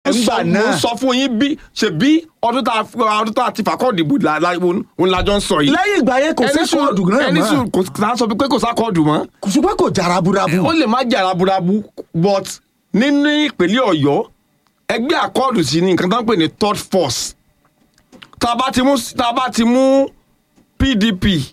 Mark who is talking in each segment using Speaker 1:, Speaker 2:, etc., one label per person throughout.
Speaker 1: ńgbà
Speaker 2: mo
Speaker 1: náà
Speaker 2: sọ fún yín bí ṣe bí ọdún tá a ọdún tá a ti fàkọ́ọ̀dù ìbò la- la- òun lájọ ń sọ yìí.
Speaker 1: lẹ́yìn ìgbà yẹn kò
Speaker 2: Ẹni
Speaker 1: sẹ́kọ̀ọ́
Speaker 2: sùn-
Speaker 1: ọdún náà
Speaker 2: ẹni
Speaker 1: mọ́
Speaker 2: sùn kò tá a sọ pé kò sákọ̀ọ̀dù mọ́
Speaker 1: ṣùgbọ́n kò jà raburabu.
Speaker 2: ó lè má jà raburabu but nínú ìpínlẹ̀ ọ̀yọ́ ẹgbẹ́ àkọọ́dù sí ni nǹkan tó ń pè ní third force tá a bá ti mú tá a bá ti mú pdp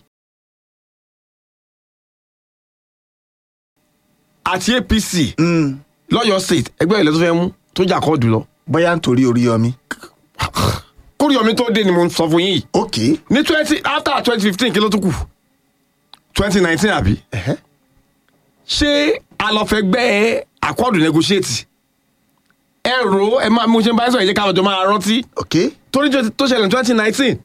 Speaker 2: àti apc
Speaker 1: Mm,
Speaker 2: lọ́yọ̀ state ẹgbẹ́ ìlẹ̀ tó fẹ́ mú tó jà àkọọ́dù lọ
Speaker 1: bóyá nítorí Oríyọmí.
Speaker 2: kórìọ́mi tó dé ni mo ń sọ fún yín yìí
Speaker 1: ok
Speaker 2: ní twenty after twenty fifteen kí ló tún kù twenty nineteen àbí
Speaker 1: ẹ̀hẹ́.
Speaker 2: ṣé alọ́fẹ́gbẹ́ àkọọ́dù negotiate ẹ rò ó ẹ máa mo ṣe ń bá ẹ sọ ìyẹn káwọn jọ máa rántí
Speaker 1: ok
Speaker 2: torí jọ- tó ṣẹlẹ̀ ní twenty nineteen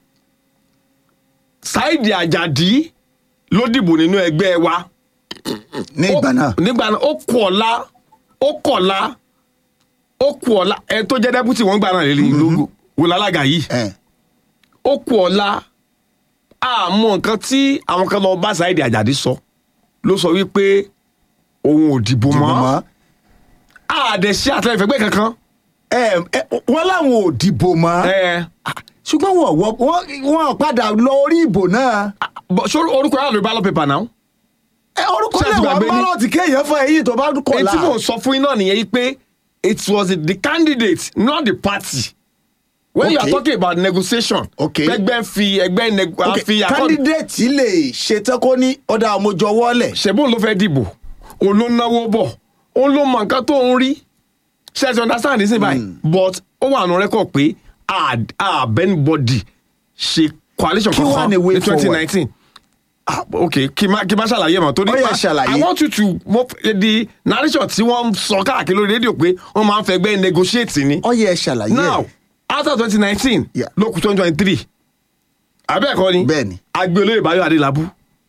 Speaker 2: Saidi Ajadi ló dìbò nínú ẹgbẹ́ wa
Speaker 1: ní ìgbà náà.
Speaker 2: nígbà náà ó kù ọ̀la ó kọ̀la ó kù ọ̀la ẹ tó jẹ́ dẹ́pútì wọ́n gbà náà lè lógo wò lálága yìí
Speaker 1: ẹ̀,
Speaker 2: ó kù ọ̀la àmọ́ nǹkan tí àwọn kan lọ bá Saidi Ajadi sọ ló sọ wípé òun ò dìbò
Speaker 1: dìbò
Speaker 2: mọ́
Speaker 1: mọ́.
Speaker 2: àdẹ̀sí àtẹ̀fẹ́gbẹ́ kankan.
Speaker 1: ẹ ẹ wọ́n láwọn ò dìbò mọ́.
Speaker 2: ẹ
Speaker 1: ṣùgbọ́n wọ́n wọ́ wọ́n wọ́n padà lọ orí ìbò náà.
Speaker 2: bọ̀ ṣó orúkọ yàrá lórí ballot paper náà.
Speaker 1: ẹ orúkọ
Speaker 2: Ṣé ẹ
Speaker 1: lè
Speaker 2: ti
Speaker 1: wà
Speaker 2: gbàgbé ní?
Speaker 1: bálọ̀tì kéèyàn fún ẹ̀yìn tó bá kọ̀
Speaker 2: èyí
Speaker 1: la.
Speaker 2: tí mò ń sọ fún yín náà nìyẹn yìí pé it was the candidate not the party. when you are
Speaker 1: Okay.
Speaker 2: talking about negotiation.
Speaker 1: Okay.
Speaker 2: ẹgbẹ́ fi ẹgbẹ́ neg- a
Speaker 1: ok
Speaker 2: fi accord.
Speaker 1: candidate lè ṣetán kó ní ọ̀dà àmójọ wọlé.
Speaker 2: ṣẹ̀bùn ló fẹ́ dìbò òun ló náwó bọ̀ òun ló mọ nǹkan tó ń rí ṣe ti understand this báyìí but ó wà nù rẹ́kọ̀ pé àbẹ́nibọ́dì ṣe coalition
Speaker 1: Kí wá
Speaker 2: kankan
Speaker 1: ni way
Speaker 2: ní twenty
Speaker 1: forward?
Speaker 2: nineteen ah ok kí n má kí n má ṣàlàyé mọ́ torí
Speaker 1: Ó yá,
Speaker 2: pa-
Speaker 1: ṣàlàyé.
Speaker 2: I want you to mo di narration tí wọ́n ń sọ káàkiri lórí rédíò pé wọ́n máa ń fẹ́ gbẹ́ negotiate ni
Speaker 1: ọyẹ ẹ ṣàlàyé
Speaker 2: now
Speaker 1: ẹ.
Speaker 2: after twenty nineteen
Speaker 1: Yeah.
Speaker 2: ló kù twenty twenty three abẹ́ẹ̀kọ́ ni
Speaker 1: Bẹ́ẹ̀ni.
Speaker 2: agbe olóyè báyọ̀ adélábù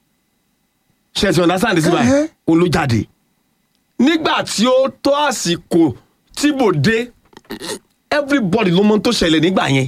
Speaker 2: ṣe ti understand sí báyìí
Speaker 1: Ẹhẹ́.
Speaker 2: òun ló jáde nígbà tí ó tó àsìkò tíbò dé everybody ló mọ ohun tó ṣẹlẹ̀ nígbà yẹn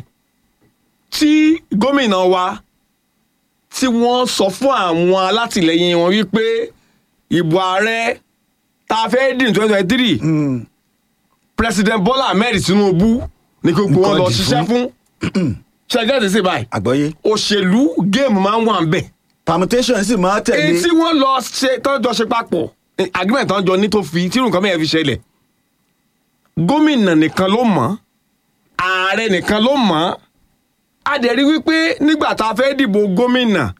Speaker 2: tí gómìnà wa tí wọ́n sọ fún àwọn alátìlẹyìn wọn wípé ìbò ààrẹ tá a fẹ́ dì ní twenty twenty three
Speaker 1: Mm,
Speaker 2: president bola ahmed tinubu ní kí gbogbo wọn lọ
Speaker 1: Nǹkan dì
Speaker 2: ṣiṣẹ́ fún ṣẹjọ́ ti ṣe báyìí
Speaker 1: àgbọ́yé
Speaker 2: òṣèlú géèmù máa ń wà ń bẹ̀
Speaker 1: permutation sì máa tẹ̀lé.
Speaker 2: èyí tí wọ́n lọ ṣe tọ́jọ́ ṣe papọ̀ eh, agreement tán jọ ní tó fi tí nǹkan mẹ́rin fi ṣẹlẹ̀ gómìnà nìkan ló mọ̀ ààrẹ nìkan ló mọ̀ a dẹ̀ rí wípé nígbà tá a fẹ́ dìbò gómìnà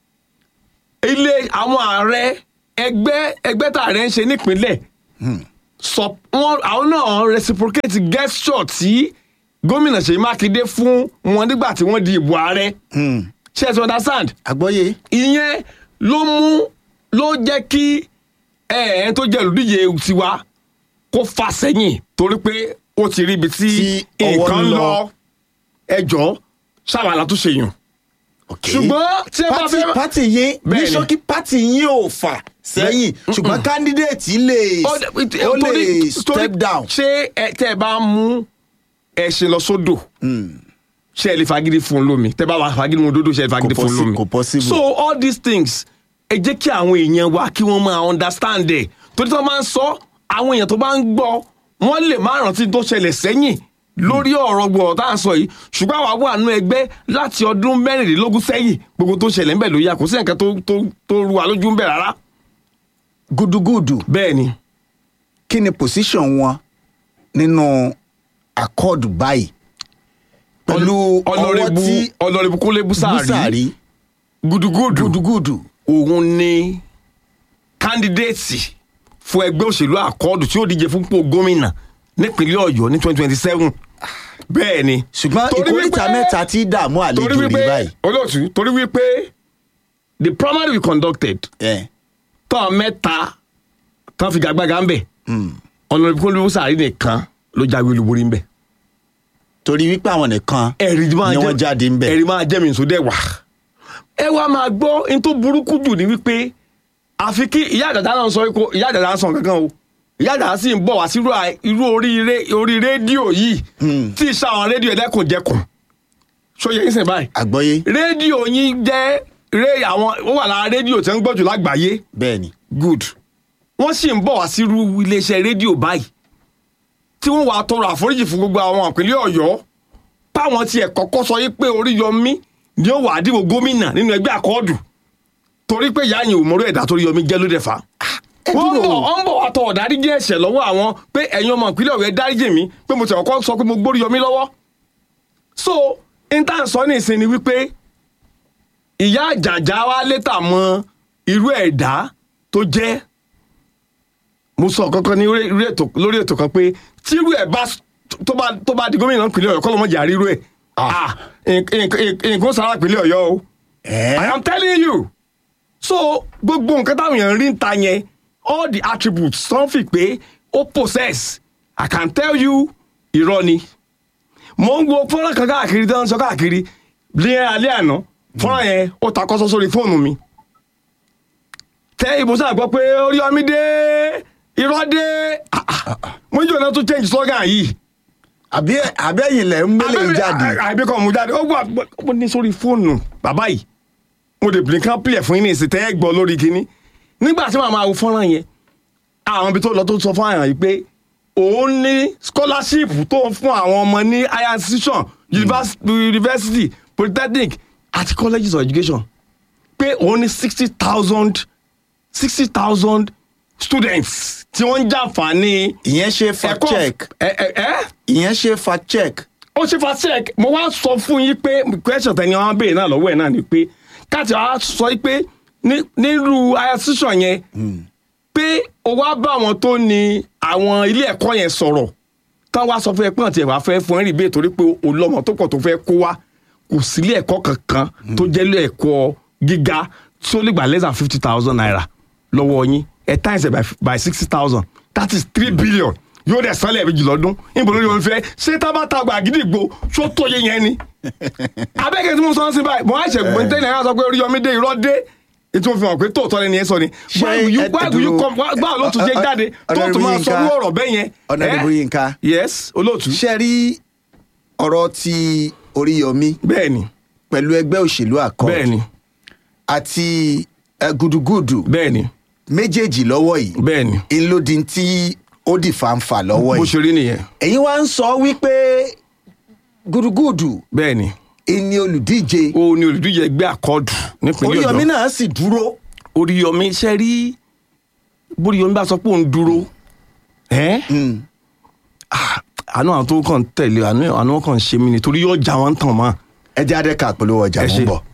Speaker 2: ilé àwọn ààrẹ ẹgbẹ́ ẹgbẹ́ tá ààrẹ ń ṣe nípínlẹ̀ sọ wọn àwọn náà reciprocate gesture tí gómìnà Ṣèyí Mákindé fún wọn nígbà tí wọ́n di ìbò ààrẹ
Speaker 1: Mm,
Speaker 2: ṣe é ti understand
Speaker 1: àgbọ́yé.
Speaker 2: ìyẹn ló mú ló jẹ́ kí ẹ̀ẹ́n tó jẹ́ olùdíje tiwa kó fà sẹ́yìn torí pé ó ti rí ibi tí
Speaker 1: Tí ọwọ́
Speaker 2: nǹkan
Speaker 1: ń
Speaker 2: ń
Speaker 1: lọ.
Speaker 2: lọ ẹjọ́ ṣàwàlà tó ṣe yàn.
Speaker 1: ok
Speaker 2: ṣùgbọ́n tí ẹ bá
Speaker 1: pati
Speaker 2: fẹ́
Speaker 1: pati yín ní
Speaker 2: Bẹ́ẹ̀ni.
Speaker 1: ṣókí pati yín ò fà sẹ́yìn ṣùgbọ́n candidate lè
Speaker 2: Ó dẹ-
Speaker 1: ó lè
Speaker 2: torí-
Speaker 1: step
Speaker 2: torí
Speaker 1: down.
Speaker 2: ṣé ẹ tẹ́ ẹ bá mú ẹṣin lọ sódò ṣé ẹ lè fagídí fún un lómi tẹ́ bá wà fagídí mu dódò ṣé ẹ lè fagídí
Speaker 1: Kò
Speaker 2: fún un
Speaker 1: possi-
Speaker 2: lómi.
Speaker 1: kò possible.
Speaker 2: so all these things ẹ jẹ́ kí àwọn èèyàn wa kí wọ́n máa understand ẹ̀ torí tí wọ́n máa ń sọ àwọn èèyàn tó bá ń gbọ́ wọ́n lè má rántí tó ṣẹlẹ̀ sẹ́yìn lórí ọ̀rọ̀ gbọ̀rọ̀ tá à ń sọ yìí ṣùgbọ́n àwa wà nínú ẹgbẹ́ láti ọdún mẹ́rìnlélógún sẹ́yìn gbogbo tó ṣẹlẹ̀ ń bẹ̀ ló yà kò sí nǹkan tó tó tó ru wa lójú ń bẹ̀ rárá.
Speaker 1: gudugudu
Speaker 2: bẹ́ẹ̀ ni
Speaker 1: kí ni position wọn nínú accord báyìí pẹ̀lú ọwọ́
Speaker 2: ọlọ́rẹ́bù
Speaker 1: tí
Speaker 2: ọlọ́rẹ́bù kúnlé búsàárì
Speaker 1: búsàrí
Speaker 2: gudugudu
Speaker 1: gudugudu
Speaker 2: òun ni kandidéètì fún ẹgbẹ́ òṣèlú àkọọ́dù tí ó díje fún pò gómìnà nípínlẹ̀ ọ̀yọ́ ní twenty twenty seven bẹ́ẹ̀ ni.
Speaker 1: ṣùgbọ́n
Speaker 2: Torí
Speaker 1: ìkórìtà
Speaker 2: wípé-
Speaker 1: mẹ́ta tí dààmú
Speaker 2: torí
Speaker 1: àlejò rí
Speaker 2: wípé
Speaker 1: báyìí.
Speaker 2: olóòtú torí wípé the primary we conducted
Speaker 1: ẹ
Speaker 2: tán mẹ́ta tán fi gàgbàgà ń bẹ̀ ọlọ́rẹ́bù kúnlé búsàárì nìkan ló jáwé olúborí ń bẹ̀.
Speaker 1: torí wípé àwọn nìkan
Speaker 2: ẹ̀rí máa
Speaker 1: ni
Speaker 2: jẹ́
Speaker 1: wọ́n jáde ń bẹ̀.
Speaker 2: ẹ̀rí máa jẹ́ mi nsọ dẹ̀ wá. ẹ wá máa gbọ́ n tó burúkú jù ní wípé àfi kí ìyá àdàdà náà sọ kó ìyá àdàdà sọ kankan o ìyá àdàdà sì ń bọ̀ wá sí irú à- irú orí ré- orí rédíò yìí tí ìṣe àwọn rédíò ẹlẹ́kùnjẹkùn sóye yín sìn báyìí
Speaker 1: àgbọ́yé
Speaker 2: rédíò yín jẹ́ ré àwọn ó wà lára rédíò tí wọ́n ń gbọ́ jù lágbàáyé
Speaker 1: bẹ́ẹ̀ ni
Speaker 2: good wọ́n sì ń bọ̀ wá sí irú iléeṣẹ́ rédíò báyìí tí wọ́n wàá tọrọ àforíjì fún gbogbo àwọn ìpínlẹ̀ ọ̀yọ́ táwọn tiẹ̀ kọ́kọ́ sọ yí pé oríyọmí ni ó wàá dìbò gómìnà nínú ẹgbẹ́ àkọọ́dù torí pé ìyá yìí ò mọ̀rọ̀ ẹ̀dá torí yọmí jẹ́ ló dẹ̀ fa. wọ́n ń bọ̀ wọ́n ń bọ̀ wá tọ̀ ọ̀dáríjì ẹ̀ṣẹ̀ lọ́wọ́ àwọn pé ẹ̀yin ọmọ ìpínlẹ̀ ọ̀yọ́ ẹ dáríjì mi pé mo ti kọ́kọ́ sọ pé mo gbórí yọmí lọ́wọ́. so intan sọ ní ìsinmi wípé ìyá àjàjà wa létà mọ irú ẹ̀dá tó jẹ́ mo sọ kankan ní orí- orí ètò- lórí ètò kan pé tírú ẹ̀ bá tó bá tó bá di gómìnà ìpínlẹ̀ ọ̀yọ́ kọ́lọ́mọ́jà rírú ẹ̀ ah nk- nk- nǹkan sára ìpínlẹ̀ ọ̀yọ́ o I am telling you so gbogbo nǹkan táwọn èèyàn rí ń ta yẹn all the attributes tó ń fi pé ó possess I can tell you irọ́ ni mo ń wo fọ́nrán kan káàkiri tó ń sọ káàkiri ní alẹ́ àná fọ́nrán yẹn ó takọ́sọ́ sórí fóònù mi tẹ ìbùsùn àgbọ̀ pé orí ọmí dé irọ́ dé Ah, ah. mo ń jò náà tún change slogan yìí
Speaker 1: àbí àbẹ́yìn lẹ̀ ń mélé jáde
Speaker 2: àbí kan mú jáde ó wà ó ní sórí fóònù bàbá yìí mo lè bìnrin kan pìlẹ̀ fún yín ní ìsìn tẹ́ ẹ gbọ́ lórí kínní nígbà tí màá máa wo fọ́nrán yẹn àwọn ibi tó lọ tó sọ fún àyàn yìí pé òun ní scholarship tó ń fún àwọn ọmọ ní higher institution univers- university polytechnic àti colleges of education pé òun ní sixty thousand sixty thousand students tí wọ́n ń jàǹfààní
Speaker 1: ìyẹn ṣe fact check
Speaker 2: ẹ ẹ ẹ
Speaker 1: ìyẹn ṣe fact check
Speaker 2: ó ṣe fa check mo wá sọ fún yín pé question tẹni wọn béèrè náà lọ́wọ́ ẹ̀ náà ni pé káàtì wá sọ yín pé ní- nírú ayasísàn yẹn pé o wá bá àwọn tó ní àwọn ilé ẹ̀kọ́ yẹn sọ̀rọ̀ táwọn wá sọ fún ẹ pé àti ẹ̀wà fẹ́ fún ẹ rí bẹ́ẹ̀ torí pé o lọ́mọ tó pọ̀ tó fẹ́ kó wá kò sí ilé ẹ̀kọ́ kankan tó jẹ́ ilé ẹ̀kọ́ gíga tí ó lè gbà less than fifty thousand naira lọ́wọ́ yín ẹ̀ times it by, by sixty thousand that is three billion yóò dẹ̀ sálẹ̀ méjì lọ́dún níbo lórí wọn fẹ́ ṣé tábàtà gbà gídígbò tó tó yé yẹn ni abẹ́kẹ́ tí mo sọ ń sin báyìí mo á ṣe gbọ́ntẹ́ náírà sọ pé orí yọmí dé irọ́ dé ètò òfin hàn pé tóòtọ́ lẹni yẹn sọ ni
Speaker 1: Ṣé
Speaker 2: Why will you-
Speaker 1: ẹ-
Speaker 2: why will you
Speaker 1: ẹ
Speaker 2: come-
Speaker 1: dúró-
Speaker 2: báwo ló tún jẹ
Speaker 1: ọ- ọ-
Speaker 2: jáde tó
Speaker 1: Honorable
Speaker 2: tún máa sọ
Speaker 1: Yinka.
Speaker 2: irú ọ̀rọ̀ bẹ́ẹ̀ yẹn.
Speaker 1: Honorable
Speaker 2: Eh?
Speaker 1: Yinka.
Speaker 2: yes olóòtú
Speaker 1: ṣe rí ọ̀rọ̀ ti oríyọmí
Speaker 2: bẹ́ẹ̀ ni
Speaker 1: pẹ̀lú ẹgbẹ́ òṣèlú accord
Speaker 2: bẹ́ẹ̀ ni
Speaker 1: àti eh, gudugudu
Speaker 2: bẹ́ẹ̀ ni
Speaker 1: méjèèjì lọ́wọ́ yìí
Speaker 2: bẹ́ẹ̀ ni
Speaker 1: ìlòdì tí ó di fàǹfà lọ́wọ́
Speaker 2: bó
Speaker 1: yìí
Speaker 2: ṣe rí nìyẹn
Speaker 1: ẹ̀yin wá ń sọ wípé gudugudu
Speaker 2: bẹ́ẹ̀ ni
Speaker 1: ìní olùdíje
Speaker 2: ó ní olùdíje ẹgbẹ́ àkọọ́dù nípínlẹ̀
Speaker 1: oríyọmí
Speaker 2: ọ̀yọ́
Speaker 1: náà sì dúró
Speaker 2: oríyọmí ṣe rí bóríyọmí bá sọ pé òun dúró ẹ́ Ah, àánú àwọn tó kàn tẹ̀lé àánú àánú wọn kàn ṣe mí ni torí yóò já wọn tàn mọ́
Speaker 1: ẹ jẹ́ adẹ́ka polówó ọjà
Speaker 2: Ẹ
Speaker 1: mú
Speaker 2: ṣé.
Speaker 1: bọ̀.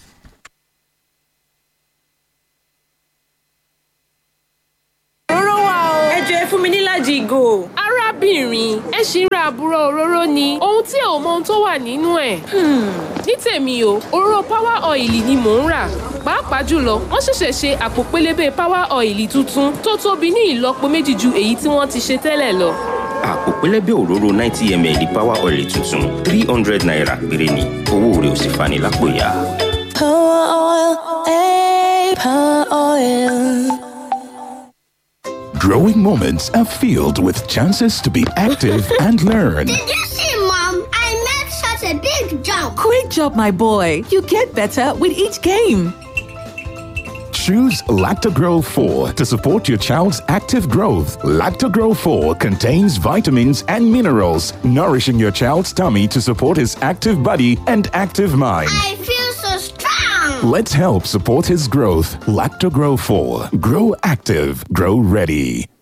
Speaker 3: òróró wà o.
Speaker 4: ẹ jọ ẹ fún mi níláàjì ìgò.
Speaker 3: arábìnrin ẹ ṣì ń ra àbúrò òróró ni ohun tí ò mọ ohun tó wà nínú ẹ̀. ní tèmi o òróró power oil ni mò ń rà pàápàá jùlọ wọ́n ṣẹ̀ṣẹ̀ ṣe àpò pélébé power oil tuntun tó tóbi ní ìlọ́po méjì ju èyí tí wọ́n ti ṣe tẹ́lẹ̀ lọ.
Speaker 5: àpò pẹlẹbẹ òróró ninety ml power oil tuntun three hundred naira péré ni owó rẹ̀ ò sì fani lápò ya.
Speaker 6: Power oil, eh, power oil.
Speaker 7: Growing moments are filled with chances to be active and learn.
Speaker 8: Did you see, Mom? I made such a big jump.
Speaker 9: Great job, my boy. You get better with each game.
Speaker 7: Choose Lactogro 4 to support your child's active growth. Lactogro 4 contains vitamins and minerals, nourishing your child's tummy to support his active body and active mind.
Speaker 8: I feel so strong.
Speaker 7: Let's help support his growth. Lactogro 4. Grow active. Grow ready.